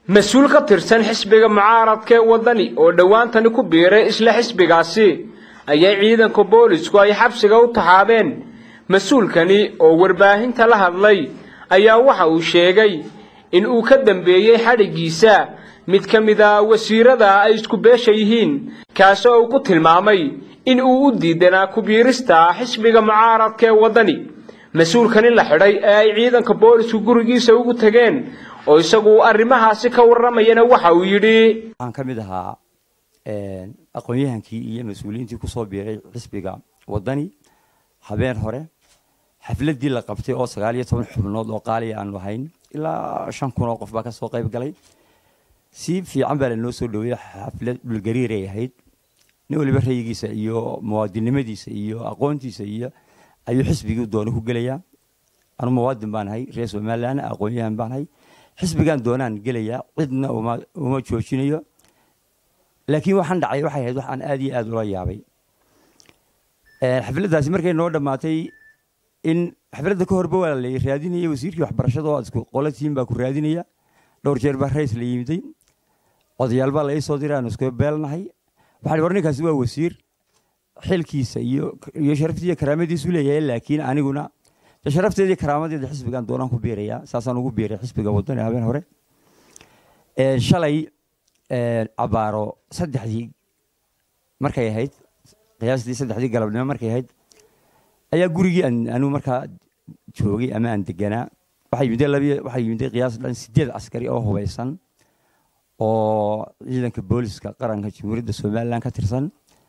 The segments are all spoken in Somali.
mas-uul ka tirsan xisbiga mucaaradka ee waddani oo dhowaantani ku biiray isla xisbigaasi ayay ciidanka boolisku ay xabsiga u taxaabeen mas-uulkani oo warbaahinta la hadlay ayaa waxa uu sheegay in uu ka dambeeyey xadhiggiisa mid ka mid a wasiirada ay isku beesha yihiin kaasoo uu ku tilmaamay in uu u diidanaa ku-biirista xisbiga mucaaradka ee waddani mas-uulkani la xidhay ee ay ciidanka boolisku gurigiisa ugu tegeen oo isagu arrimahaasi ka warramayana waxa uu yidhi waxaan ka mid ahaa aqoon-yahankii iyo mas-uuliyiintii kusoo biiray xisbiga waddani habeen hore xafladdii la qabtay oo sagaal iyo toban xubnood oo qaaliya aanu ahayn ilaa shan kun oo qof baa kasoo qayb galay si fiican baa lanoo soo dhaweeyey xaflad dhulgariiray ahayd nin waliba rayigiisa iyo muwaadinnimadiisa iyo aqoontiisa iyo ayuu xisbigii doona ku gelayaa anu muwaadin baan ahay reer somalilan aqoon-yahan baan ahay xisbigaan doonaan gelayaa cidna uma joojinayo laakiin waxaan dhacay waxay ahayd wax aan aad iyo aad ula yaabay xafladdaasi markay noo dhammaatay in xafladda ka horba waa la raadinaya wasiirkii waxbarashada oo isku qolatiin baa ku raadinaya dhowr jeer baa rays la yimiday odayaal baa la ii soo diray aan isku beelnahay waxaa war ninkaasi waa wasiir xilkiisa iyo iyo sharaftiiyo karaamadiisu leeyahay laakiin aniguna sharafteedii karaamadeeda xisbigaan doonaan ku biirayaa saasaan ugu biiray xisbiga waddani habeen hore shalay cabaaro saddexdii markay ahayd qiyaastii saddexdii galabnimo markay ahayd ayaa gurigii anigu markaa joogay ama aan deganaa waxaa yimid labiyo waxaa yimid qiyaas dhan sideed askari oo hubeysan oo ciidanka booliska qaranka jamhuuriyadda somaliland ka tirsan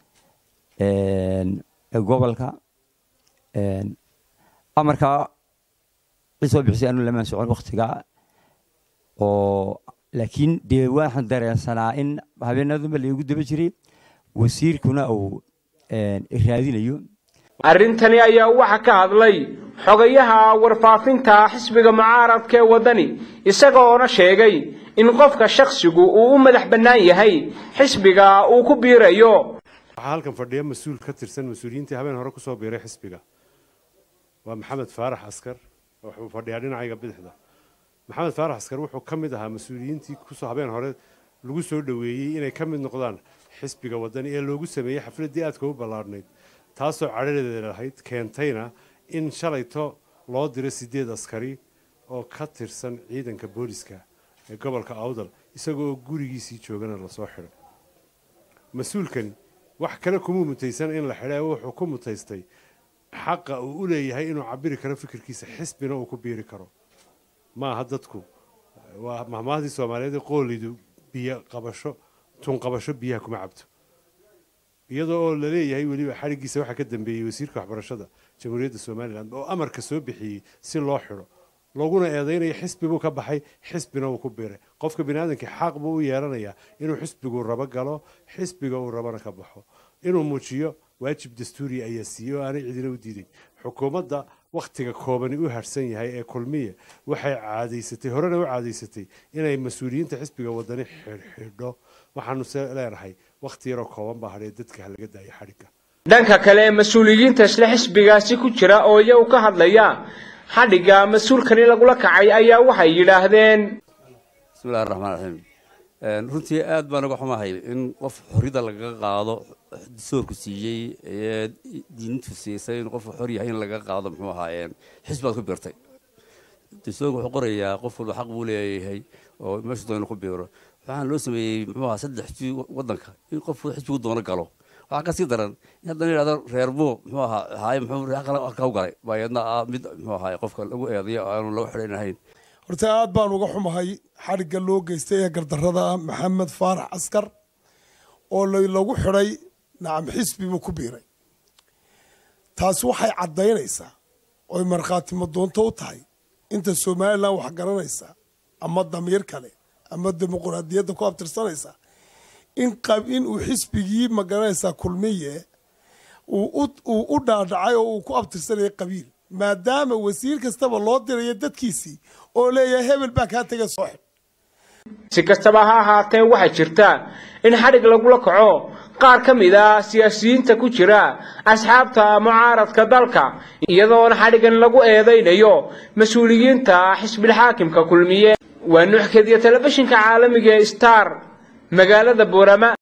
gobolka amarkaa cisoo bixisay anu lamaan socon waktiga oo laakiin dee waxaan dareensanaa in habeenadunba laigu daba jiray wasiirkuna uu raadinayo arrintani ayaa waxa ka hadlay xogayaha warfaafinta xisbiga mucaaradka ee waddani isagoona sheegay in qofka shakhsigu uu u madax bannaan yahay xisbiga uu ku biirayo waxaa halkan fadhiya mas-uul ka tirsan mas-uuliyiintii habeen hore kusoo biiray xisbiga waa maxamed faarax askar wuxuu fadhiyaa dhinacayga bidixda maxamed faarax askar wuxuu ka mid ahaa mas-uuliyiintii kusoo habeen hore lagu soo dhoweeyey inay ka mid noqdaan xisbiga waddani ee loogu sameeyey xafladdii aadka u ballaadhnayd taasoo cadhadeeda lahayd keentayna in shalayto loo diro sideed askari oo ka tirsan ciidanka booliska ee gobolka awdal isagoo gurigiisii joogana lasoo xidhay mas-uulkani wax kale kuma mutaysan in la xidha wuxuu ku mutaystay xaqa uu u leeyahay inuu cabiri karo fikirkiisa xisbina uu ku biiri karo maaha dadku waa mahmaahdii soomaaliyeed qoolidu biyo qabasho tun qabasho biyaha kuma cabto iyadoo oo la leeyahay weliba xadhiggiisa waxaa ka dambeeyey wasiirka waxbarashada jamhuuriyadda somalilan oo amarka soo bixiyey si loo xidho looguna eedaynayo xisbi buu ka baxay xisbina uu ku biiray qofka bini aadamkii xaq buu u yeelanayaa inuu xisbigu rabo galo xisbiga uu rabana ka baxo inuu muujiyo waajib dastuuri ayaa siiyey oo aanay cidina u diiday xukuumadda wakhtiga koobani u harsan yahay ee kulmiya waxay caadaysatay horena u caadaysatay inay mas-uuliyiinta xisbiga waddani xidhxidho waxaanu se leenahay wakhti yaroo kooban baa hadhee dadka ha laga daayo xadhigga dhanka kale mas-uuliyiinta isla xisbigaasi ku jira oo iyagu ka hadlaya xadhigga mas-uulkani lagula kacay ayaa waxay yidhaahdeen bismillahi raxmaan raxiim runtii aad baan uga xumahay in qof xorrida lagaga qaado dastuurku siiyey ee diintu siisay in qofku xor yahay in lagaga qaado muxuu ahaa xisbaad ku biirtay dastuurku wuxuu qorayaa qof walba xaq buu leeyahay oo meeshu doona ku biiro waxaan loo sameeyey muxuu ahaa saddex xisbi waddanka in qofku xisbigu doono galo waxaa kasii daran in haddana yidhahdo reer buu muxuu ahaa haye muxuu reer kale ka galay baa iyadna ah mid muxuu ahaa qofka lagu eedayo aanu lagu xidhan ahayn horta aad baan uga xumahay xadhigga loo geystay ee gardarrada ah maxamed faarax askar oo lagu xidhay nacam xisbi buu ku biiray taasi waxay caddaynaysaa oy markhaatimo doonto u tahay inta somalilan wax garanaysa ama damiir kale ama dimuquraadiyadda ku abtirsanaysa in in uu xisbigii magaranaysaa kulmiye uu u dhaadhacay oo uu ku abtirsanaya qabiil maadaama wasiir kastaba loo dirayo dadkiisii oo leeyahay hebel baa kaa tegay soo xidh si kastaba ha ahaatee waxaa jirta in xadhig lagula kaco qaar ka mid a siyaasiyiinta ku jira asxaabta mucaaradka dalka iyadoona xadhigan lagu eedaynayo mas-uuliyiinta xisbilxaakimka kulmiye waa nuux kediya telefishinka caalamiga ee star magaalada boorama